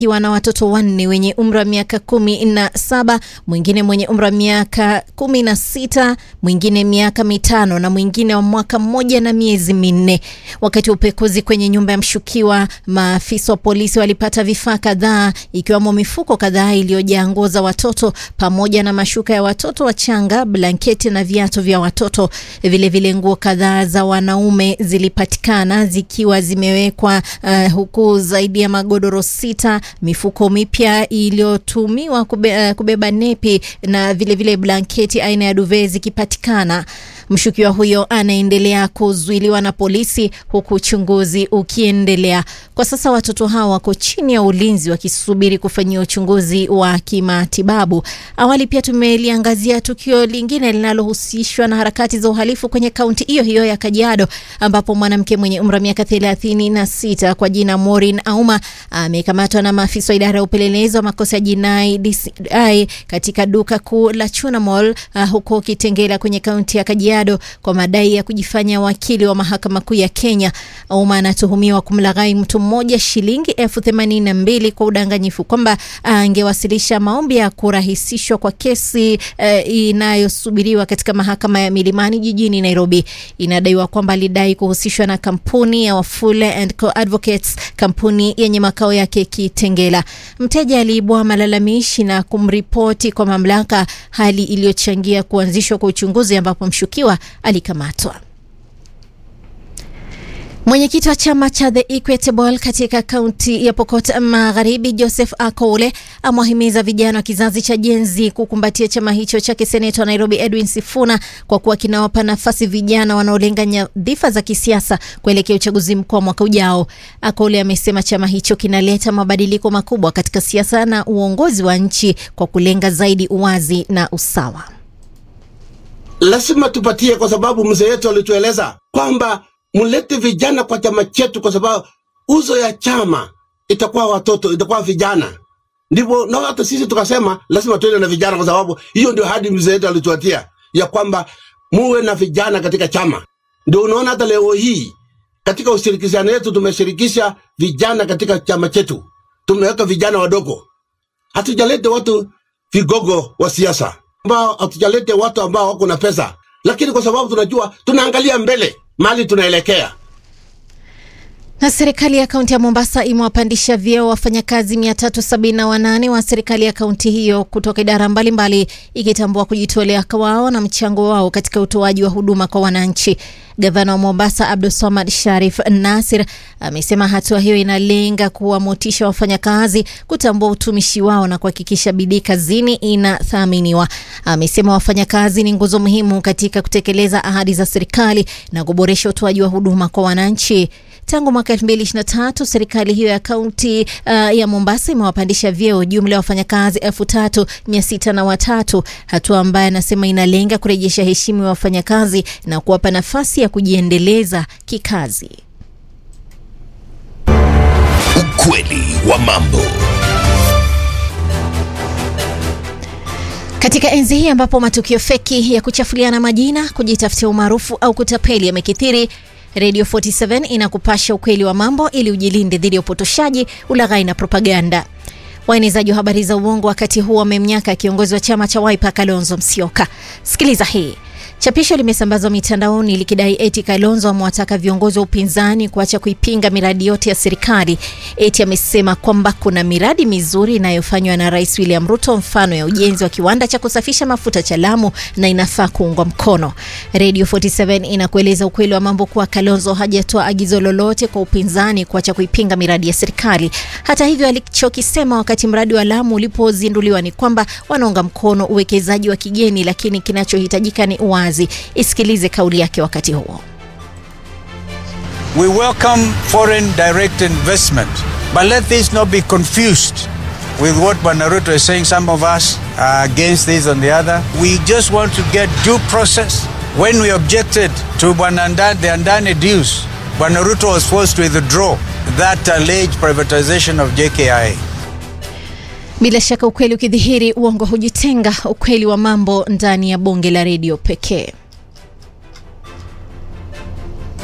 akiwa na watoto wanne wenye umri wa miaka kumi na saba, mwingine mwenye umri wa miaka kumi na sita, mwingine miaka mitano na mwingine wa mwaka mmoja na miezi minne. Wakati wa upekuzi kwenye nyumba ya mshukiwa, maafisa wa polisi walipata vifaa kadhaa ikiwemo mifuko kadhaa iliyojaa nguo za watoto pamoja na mashuka ya watoto wachanga, blanketi na viatu vya watoto. Vilevile nguo kadhaa za wanaume zilipatikana zikiwa zimewekwa uh, huku zaidi ya magodoro sita, mifuko mipya iliyotumiwa kube, uh, kubeba nepi na vilevile vile blanketi aina ya duve zikipatikana. Mshukiwa huyo anaendelea kuzuiliwa na polisi huku uchunguzi ukiendelea. Kwa sasa watoto hao wako chini ya ulinzi wakisubiri kufanyiwa uchunguzi wa kimatibabu. Awali pia tumeliangazia tukio lingine linalohusishwa na harakati za uhalifu kwenye kaunti hiyo hiyo ya Kajiado, ambapo mwanamke mwenye umri wa miaka thelathini na sita kwa jina Maureen Auma amekamatwa na maafisa wa idara ya upelelezi wa makosa ya jinai DCI katika duka kuu la Chuna Mall uh, huko Kitengela kwenye kaunti ya Kajiado kwa madai ya kujifanya wakili wa mahakama kuu ya Kenya. Auma anatuhumiwa kumlaghai mtu mmoja shilingi elfu themanini na mbili kwa udanganyifu kwamba angewasilisha maombi ya kurahisishwa kwa kesi uh, inayosubiriwa katika mahakama ya Milimani jijini Nairobi. Inadaiwa kwamba alidai kuhusishwa na kampuni ya Wafule and Co Advocates, kampuni yenye makao yake Kitengela. Mteja aliibua malalamishi na kumripoti kwa mamlaka, hali iliyochangia kuanzishwa kwa uchunguzi ambapo mshukiwa alikamatwa. Mwenyekiti wa chama cha The Equitable katika kaunti ya Pokot Magharibi, Joseph Akole, amewahimiza vijana wa kizazi cha Gen Z kukumbatia chama hicho chake seneta wa Nairobi Edwin Sifuna kwa kuwa kinawapa nafasi vijana wanaolenga nyadhifa za kisiasa kuelekea uchaguzi mkuu wa mwaka ujao. Akole amesema chama hicho kinaleta mabadiliko makubwa katika siasa na uongozi wa nchi kwa kulenga zaidi uwazi na usawa. Lazima tupatie, kwa sababu mzee wetu alitueleza kwamba mlete vijana kwa chama chetu, kwa sababu uzo ya chama itakuwa watoto, itakuwa vijana. Ndivyo na hata sisi tukasema lazima tuende na vijana, kwa sababu hiyo ndio hadi mzee wetu alituatia ya kwamba muwe na vijana katika chama. Ndio unaona hata leo hii katika ushirikishano wetu tumeshirikisha vijana katika chama chetu, tumeweka vijana wadogo, hatujalete watu vigogo wa siasa ambao hatujalete watu ambao wako na pesa, lakini kwa sababu tunajua tunaangalia mbele mali tunaelekea. Na serikali ya kaunti ya Mombasa imewapandisha vyeo wafanyakazi 378 wa serikali ya kaunti hiyo kutoka idara mbalimbali, ikitambua kujitolea kwao na mchango wao katika utoaji wa huduma kwa wananchi. Gavana wa Mombasa Abdulswamad Sharif Nasir amesema hatua hiyo inalenga kuwamotisha wafanyakazi kutambua utumishi wao na kuhakikisha bidii kazini inathaminiwa. Amesema wafanyakazi ni nguzo muhimu katika kutekeleza ahadi za serikali na kuboresha utoaji wa huduma kwa wananchi. Tangu mwaka 2023 serikali hiyo ya kaunti uh, ya Mombasa imewapandisha vyeo jumla ya wafanyakazi elfu tatu mia sita na watatu, hatua ambayo anasema inalenga kurejesha heshima ya wafanyakazi na kuwapa nafasi ya kujiendeleza kikazi. Ukweli wa mambo. Katika enzi hii ambapo matukio feki ya kuchafuliana majina, kujitafutia umaarufu au kutapeli yamekithiri, Radio 47 inakupasha ukweli wa mambo ili ujilinde dhidi ya upotoshaji, ulaghai na propaganda. Waenezaji wa habari za uongo wakati huu wamemnyaka kiongozi wa chama cha Wiper Kalonzo Musyoka. Sikiliza hii. Chapisho limesambazwa mitandaoni likidai eti Kalonzo amewataka viongozi wa upinzani kuacha kuipinga miradi yote ya serikali. Eti amesema kwamba kuna miradi mizuri inayofanywa na Rais William Ruto, mfano ya ujenzi wa kiwanda cha kusafisha mafuta cha Lamu na inafaa kuungwa mkono. Radio 47 inakueleza ukweli wa mambo kuwa Kalonzo hajatoa agizo lolote kwa upinzani kuacha kuipinga miradi ya serikali. Hata hivyo, alichokisema wakati mradi wa Lamu ulipozinduliwa ni kwamba wanaunga mkono uwekezaji wa kigeni, lakini kinachohitajika ni uwazi. Isikilize kauli yake wakati huo. We welcome foreign direct investment, but let this not be confused with what Banaruto is saying. Some of us are against this and the other. We just want to get due process. When we objected to Bananda, the Andane dues, Banaruto was forced to withdraw that alleged privatization of JKIA. Bila shaka ukweli ukidhihiri, uongo hujitenga. Ukweli wa mambo ndani ya bonge la redio pekee.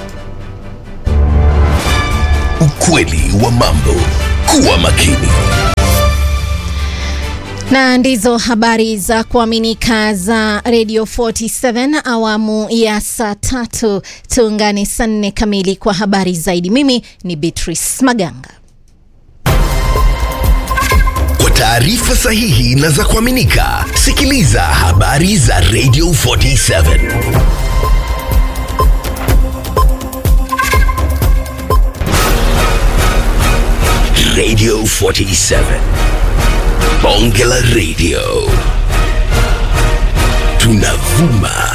Ukweli wa mambo. Kuwa makini. na ndizo habari za kuaminika za Radio 47 awamu ya saa tatu. Tuungane saa nne kamili kwa habari zaidi. Mimi ni Beatrice Maganga. Kwa taarifa sahihi na za kuaminika, sikiliza habari za Radio 47 Radio 47 Bonge la Radio tunavuma